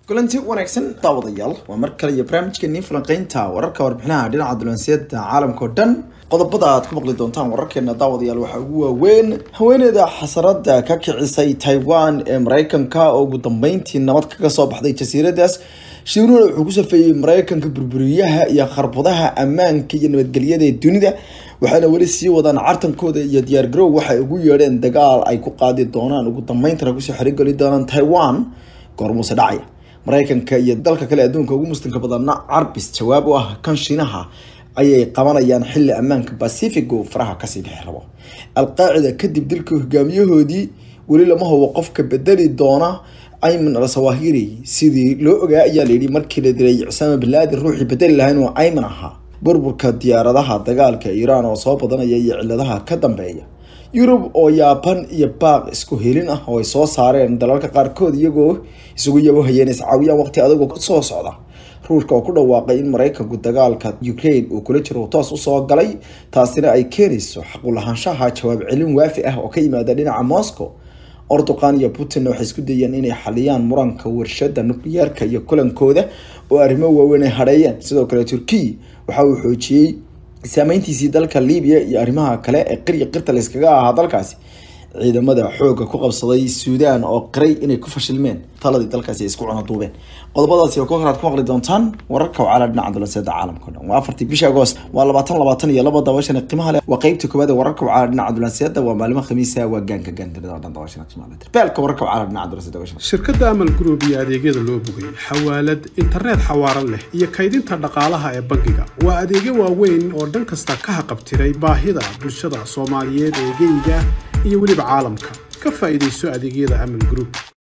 kulanti wanaagsan daawadayaal waa mar kale iyo barnaamijkeenii falanqeynta wararka warbixinaha dhinaca dulanseeda caalamka oo dhan qodobada aad ku maqli doontaan wararkeena daawadayaal waxaa ugu waaweyn haweeneyda xasarada ka kicisay taiwan ee mareykanka oo ugu dambeyntii nabad kaga soo baxday jasiiradaas shiiruuna wuxuu ku safeeyey mareykanka burburiyaha iyo kharbadaha ammaanka iyo nabadgelyada ee dunida waxaana weli sii wadaan cartankooda iyo diyaargarow waxay ugu yeedheen dagaal ay ku qaadi doonaan ugu dambeyntana kusoo xerigeli doonaan taiwan goormuuse dhacaya mareykanka iyo dalka kale adduunka ugu muslimka badanna carbis jawaab u ah kan shiinaha ayay qabanayaan xilli ammaanka pacific uu faraha kasii bixi rabo alqaacida kadib dilka hogaamiyahoodii weli lama hubo qofka bedeli doona ayman al sawahiri sidii loo ogaa ayaa layidhi markii la dilay cusaama bilaadin ruuxii bedeli lahayn oo ayman ahaa burburka diyaaradaha dagaalka iiraan oo soo badanaya iyo ciladaha ka dambeeya yurub oo yaaban iyo baaq isku helin ah oo ay soo saareen dalalka qaarkood iyagoo isugu yabohayeen iscaawiyaan waqti adagoo kusoo socda ruushka oo ku dhawaaqay in mareykanku dagaalka ukraine uu kula jiro toos usoo galay taasina ay keenayso xaqulahaanshaha jawaab celin waafi ah oo ka yimaada dhinaca moscow ordoqan iyo putinna waxay isku dayeen inay xaliyaan muranka warshada nukliyeerka iyo kulankooda oo arrimo waaweyn ay hadheeyeen sidoo kale turkiya waxa uu xoojiyey saameyntiisii dalka libiya iyo arrimaha kale ee qirya qirta layskaga ahaa dalkaasi ciidamada xooga ku qabsaday suudaan oo qiray inay ku fashilmeen taladii dalkaasi ay isku cunaduubeen qodobadaasi oo kookaad ku maqli doontaan wararka wacala dhinaca dulanseeda caalamka o dhan waa afartii bisha agoost waa labaatan labaatan iyo laba dabashan qiimaha leh waa qeybta koowaad ee wararka wacala dhinaca dulanseeda waa maalimo khamiisa waa gaanka gaandirida oo dhan dabashan qiimaha leh beelka wararka wacala dhinaca dulanseeda dabashan shirkadda amal group iyo adeegyada loo bogay xawaalad internet xawaaran leh iyo kaydinta dhaqaalaha ee bangiga waa adeegyo waaweyn oo dhan kasta ka haqabtiray baahida bulshada soomaaliyeed ee geyga iyo weliba caalamka ka faa'iidayso adeegyada amal group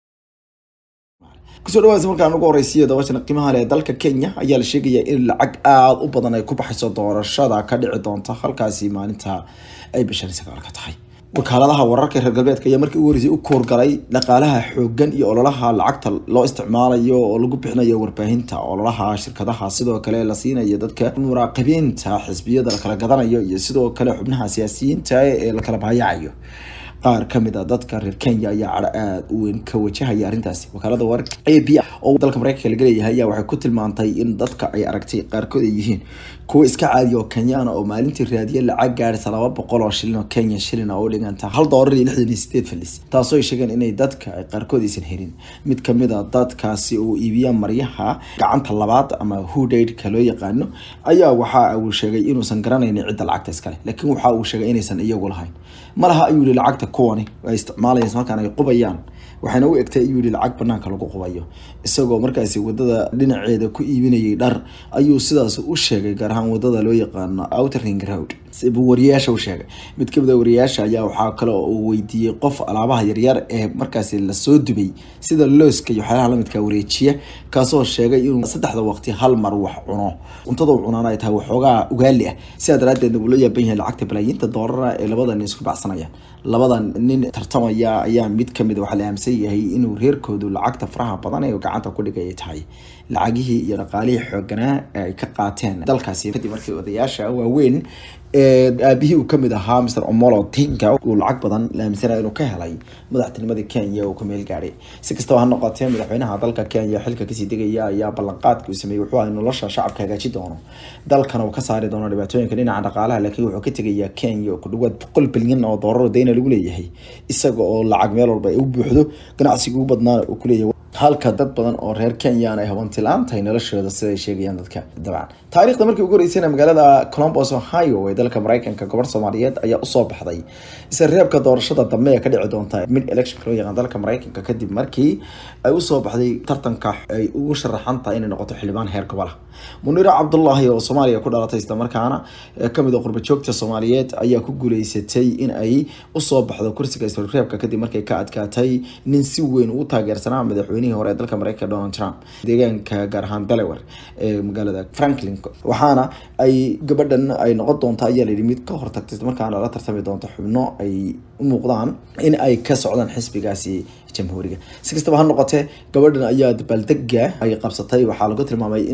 kusoo dhawaansa markaan ugu horeysiiyo dabashana qiimaha leh dalka kenya ayaa la sheegayaa in lacag aada u badan ay ku baxayso doorashada ka dhici doonta halkaasi maalinta ay bishan sagaalka tahay wakaaladaha wararka reer galbeedka ayaa markii ugu horeysay u koorgalay dhaqaalaha xoogan iyo ololaha lacagta loo isticmaalayo oo lagu bixinayo warbaahinta ololaha shirkadaha sidoo kale la siinayo dadka muraaqibiinta xisbiyada la kala gadanayo iyo sidoo kale xubnaha siyaasiyiinta ee la kala baayacayo qaar kamid a dadka reer kenya ayaa cadho aada u weyn ka wajahaya arrintaasi wakaalada wararka a b oo dalka mareykanka laga leeyahay ayaa waxay ku tilmaantay in dadka ay aragtay qaarkood ay yihiin kuwa iska caadiya oo kenyaana oo maalintii raadiya lacag gaadhisa laba boqol oo shilin oo kenya shilin oo u dhiganta hal doolar iyo lixdan iyo sideed falis taasoo ay sheegeen inay dadka ay qaarkood aysan helin mid kamid a dadkaasi uu iibiya maryaha gacanta labaad ama hudaydka loo yaqaano ayaa waxa uu sheegay inuusan garanaynin cidda lacagta iskale laakiin waxa uu sheegay inaysan iyagu lahayn malaha ayuu yihi lacagta kuwani ay isticmaalayaan markaan ay qubayaan waxayna u egtay ayuu yihi lacag banaanka lagu qubayo isagoo markaasi wadada dhinaceeda ku iibinayay dhar ayuu sidaas u sheegay gaar ahaan wadada loo yaqaano outering road buu wariyayaasha u sheegay mid kamid a wariyayaasha ayaa waxaa kale oo uu weydiiyey qof alaabaha yaryar ee markaasi lasoo dubay sida looska iyo waxyaalaha lamidka wareejiya kaasoo sheegay inuu saddexda waqti hal mar wax cuno cuntada u cunaan ay tahay waxoogaa ugaali ah sidaa daraadeedna uu la yaaban yahay lacagta balaayiinta doolara ee labada nin isku bacsanayaan labadan nin tartamaya ayaa mid kamid waxaa la aaminsan yahay inuu reerkoodu lacagta faraha badan ee gacanta ku dhigay ay tahay lacagihii iyo dhaqaalihii xooganaa ay ka qaateen dalkaasi kadib markii odayaasha waaweyn aabihii uu kamid ahaa mr omolo tinka uu lacag badan la aaminsanaya inuu ka helay madaxtinimadii kenya uu ku meel gaadhay si kastaba ha noqotee madaxweynaha dalka kenya xilka kasii degaya ayaa ballanqaadka uu sameeyey wuxuu ahay nolosha shacabka hagaaji doono dalkana uu ka saari doono dhibaatooyinka dhinaca dhaqaalaha laakiin wuxuu ka tegayaa kenya oo ku dhawaad boqol bilyan oo doolar dayna lagu leeyahay isaga oo lacag meel walba ay u buuxdo ganacsiga ugu badnaana uu kuleeyahay halka dad badan oo reer kenyaan ay habantilaan tahay noloshooda siday sheegayaan dadka dabcan taariikhda markii ugu horeysayna magaalada colombos ohio ee dalka mareykanka gobor soomaaliyeed ayaa usoo baxday isla reebka doorashada dambe ee ka dhici doonta mid electionka loo yaqaan dalka mareykanka kadib markii ay usoo baxday tartanka ay ugu sharaxan tahay inay noqoto xildhibaan heer gobola muniiro cabdullaahi oo soomaaliya ku dhalatay islamarkaana kamid a qurbajoogta soomaaliyeed ayaa ku guuleysatay in ay usoo baxdo kursiga isreebka kadib markay ka adkaatay nin si weyn ugu taageersanaa madaxweyne hore ee dalka mareykanka donald trump deegaanka gaar ahaan delaware ee magaalada franklin waxaana ay gabadhan ay noqon doonta ayaa layidhi mid ka hortagtay markaana la tartami doonto xubno ay u muuqdaan in ay ka socdaan xisbigaasi jamhuuriga si kastaba ha noqotee gabadhan ayaa dabaaldega ay qabsatay waxaa lagu tilmaamay in uu yahay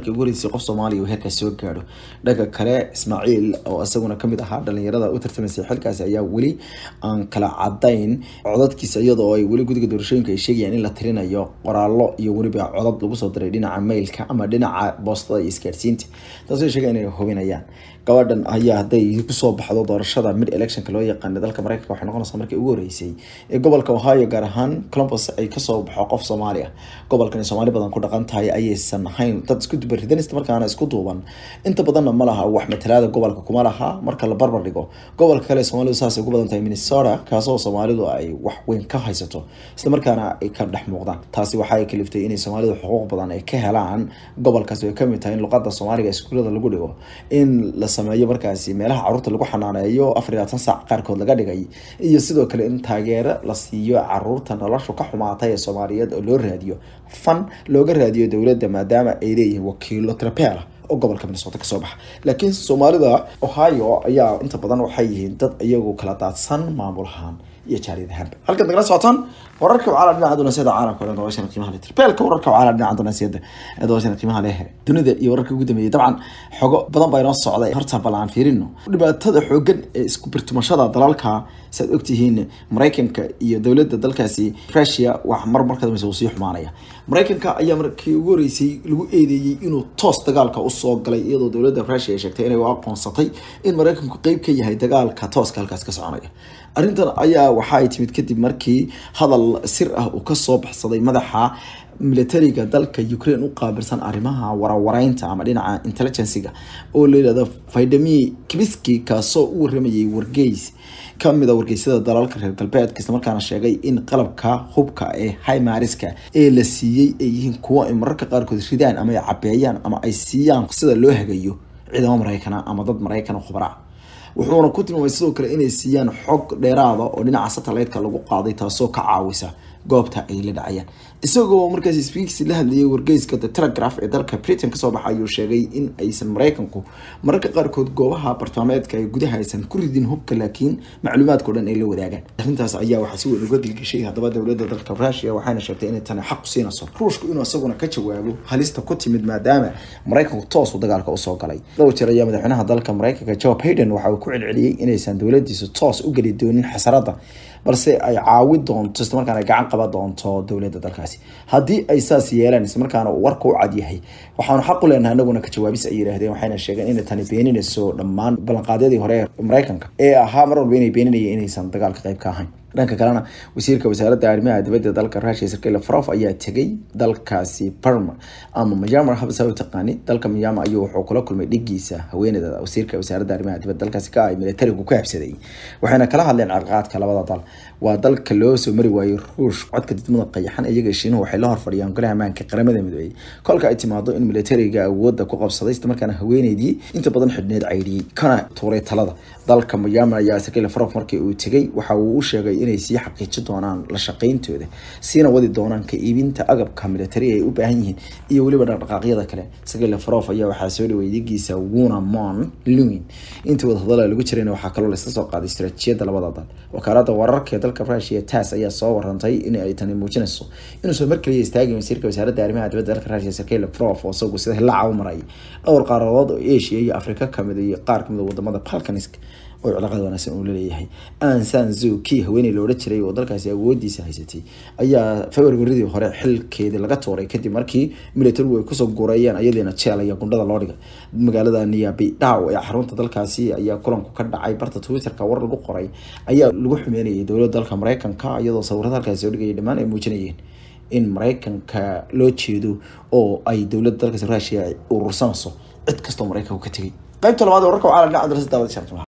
markii ugu horeysay qof soomaaliya uu heerkaas soo gaadho dhanka kale ismaaciil oo isaguna kamid ahaa dhalinyarada u tartamaysay xilkaasi ayaa weli aan kala cadayn codadkiisa iyadoo ay weli gudiga doorashooyinka ay sheegayaan in la tirinayo qoraallo iyo weliba codad lagu soo diray dhinaca mailka ama dhinaca boostada iyo isgaadhsiinta taasoo sheegay inay hubinayaan gabadhan ayaa hadday kusoo baxdo doorashada mid electionka loo yaqaana dalka mareykanka waxay noqonaysaa markii ugu horeysay ee gobolka ohio gaar ahaan columbus ay kasoo baxo qof soomaali ah gobolkan soomaali badan ku dhaqan tahay ayaysan ahayn dad isku dubaridan isla markaana isku duuban inta badanna ma laha wax matalaada gobolka kuma laha marka la barbar dhigo gobolka kale soomaalidu saasay ugu badan tahay minnesota kaasoo soomaalidu ay wax weyn ka haysato isla markaana ay ka dhex muuqdaan taasi waxay kaliftay inay soomaalidu xuquuq badan ay ka helaan gobolkaasi ay kamid tahay in luqada soomaaliga iskuulada lagu dhigo in la sameeyo markaasi meelaha caruurta lagu xanaaneeyo afar iyo labaatan saac qaarkood laga dhigay iyo sidoo kale in taageero la siiyo caruurta noloshu ka xumaatay ee soomaaliyeed oo loo raadiyo fan looga raadiyo dowladda maadaama ay leeyihiin wakiilo trapeela oo gobolka minnesota kasoo baxa laakiin soomaalida ohio ayaa inta badan waxay yihiin dad iyagu kala daadsan maamul ahaan iyo jaariyad ahaanba halkan nagala socotaan wararka wacala dhinaca dunaasiyada caalamka oo dabashana qiimaha leh tirbeelka wararka wacala dhinaca dunaasiyada ee dabashana qiimaha leh dunida iyo wararka ugu dambeeyay dabcan xogo badan baa inoo socday horta bal aan fiirino dhibaatada xoogan ee isku birtumashada dalalka saad ogtihiin maraykanka iyo dowladda dalkaasi russia wax mar marka dambaysa uu sii xumaanaya maraykanka ayaa markii ugu horeysay lagu eedeeyey inuu toos dagaalka usoo galay iyadoo dowladda russia ay sheegtay inay u aqoonsatay in maraykanku qeyb ka yahay dagaalka tooska halkaas ka soconaya arrintan ayaa waxa ay timid kadib markii hadal sir ah uu kasoo baxsaday madaxa militariga dalka ukraine u qaabilsan arrimaha warawareynta ama dhinaca intelligenciga oo la yidhahdo vidami kibiski kaasoo u waramayay wargeys kamida wargeysyada dalalka reer galbeedka islamarkaana sheegay in qalabka hubka ee highmariska ee la siiyey ay yihiin kuwo ay mararka qaarkood ridaan ama ay cabeeyaan ama ay siiyaan sida loo hagayo ciidamo maraykana ama dad maraykan khubara wuxuuna ku tilmaamay sidoo kale inay siiyaan xog dheeraada oo dhinaca satellite-ka lagu qaaday taasoo ka caawisa goobta ay la dhacayaan isagoo markaas speaks la hadlayay wargeyska the telegraph ee dalka britain kasoo baxa ayuu sheegay in aysan maraykanku mararka qaarkood goobaha bartaameedka ee gudaha aysan ku ridin hubka laakiin macluumaadkao dhan ay la wadaagaan arrintaas ayaa waxaa si weyn uga dilgashay haddaba dowladda dalka rusia waxayna sheegtay inay tani xaq siinayso ruushku inuu isaguna ka jawaabo halista ku timid maadaama maraykanku toos uu dagaalka usoo galay dhowr jeer ayaa madaxweynaha dalka maraykanka joe biden waxa uu ku celceliyey inaysan dowladiisu toos u geli doonin xasarada balse ay caawi doonto islamarkaana ay gacan qaban doonto dowladda dalkaasi haddii ay saas yeelaan islamarkaana uu warka u cad yahay waxaanu xaq u leenahay anaguna ka jawaabis ay yidhaahdeen waxayna sheegeen inay tani beeninayso dhammaan ballanqaadyadii hore ee maraykanka ee ahaa mar walba inay beeninayeen inaysan dagaalka qayb ka ahayn dhanka kalena wasiirka wasaaradda arrimaha dibadda dalka russia sergey lavrov ayaa tegay dalkaasi parma ama myanmar habsa u taqaani dalka myanmar ayuu wuxuu kula kulmay dhigiisa haweeneyda wasiirka wasaaradda arrimaha dibadda dalkaasi ka ay militarigu ku habsaday waxayna kala hadleen carqaadka labada dal waa dalka loo soo mari waayey ruush codka didmada qayaxan iyaga shiinuhu waxay la horfadhiyaan golaha ammaanka qaramada midoobey kolka ay timaado in militariga awoodda ku qabsaday islamarkaana haweeneydii inta badan xidhneed caydhiyey kana tuuray talada dalka myanmar ayaa sergey lavrov markii uu tegay waxa uu u sheegay inay sii xaqiijin doonaan la shaqayntooda siina wadi doonaan ka iibinta agabka militari ay u baahan yihiin iyo weliba dhaqdhaqaaqyada kale sergey lavrov ayaa waxaa soo dhaweeyay digiisa wuna mon lewin intii wadahadala lagu jirayna waxaa kaloo laisla soo qaaday istaraatiijiyadda labada dal wakaalada wararka ee dalka russia tas ayaa soo warantay in ay tani muujinayso inuusan mar kaliya istaagin wasiirka wasaaradda arrimaha dibadda dalka russia sergey lavrov oo isagu sida hilaaca u maray dhowr qaaradood oo asia iyo afrika kamid iyo qaar kamid wadamada balkanisk oo cilaaqada wanaagsan uu laleeyahay ansan zuki haweeney loola jiray oo dalkaasi awoodiisa haysatay ayaa februaridii hore xilkeedii laga tuuray kadib markii militarigu ay kusoo guureeyeen ayadiina jeel iyo gundhada loo dhigay magaalada niyabi dhaw ee xarunta dalkaasi ayaa kulanku ka dhacay barta twitterka war lagu qoray ayaa lagu xumeynayay dowladda dalka maraykanka iyadoo sawirada halkaasi soo dhigaya dhammaan ay muujinayeen in maraykanka loo jeedo oo ay dowladda dalkaasi russia urursanayso cid kastoo maraykanku ka tegay qaybta labaad wararka waxaa la dhinaca dalasa daawada